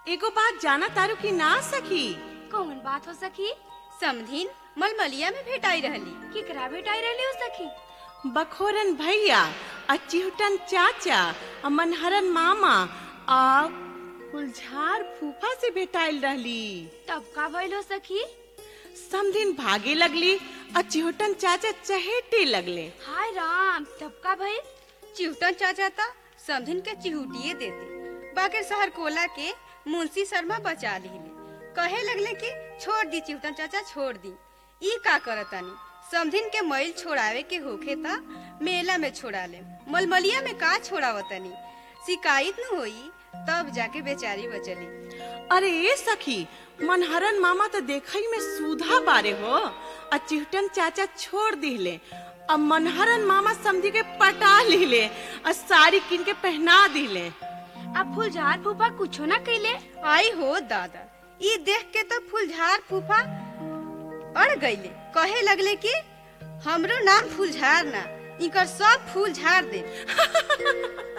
एगो बात जाना तारू की ना सखी कौन बात हो सखी समधिन मलमलिया में भेटाई रहली केकरा भेटाई रहली हो सखी बखोरन भैया आ चिहुटन चाचा आ मनहरन मामा आ फुलझार फूफा से भेटाइल रहली तब का भइल हो सखी समधिन भागे लगली आ चिहुटन चाचा चहेटे लगले हाय राम तब का भइल चिहुटन चाचा ता समधिन के चिहुटिए देते बाकी शहर कोला के मुंशी शर्मा बचा लिहिले कहे लगले कि छोड़ दी चिहुटन चाचा छोड़ दी ई का करतानी समधिन के मैल छोड़ावे के होखे ता मेला में छोड़ा ले मलमलिया में का छोड़ावतनी शिकायत न होई तब जाके बेचारी बचली अरे ए सखी मनहरन मामा तो देखई में सूधा बारे हो आ चिहुटन चाचा छोड़ दिले अब मनहरन मामा समझी के पटा लिले आ साड़ी किन के पहना दिले अब फुलझार फूफा कुछो ना कइले आई हो दादा ई देख के तो फुलझार फूफा अड़ गईले कहे लगले कि हमरो नाम फुलझार ना इकर सब फूल झाड़ दे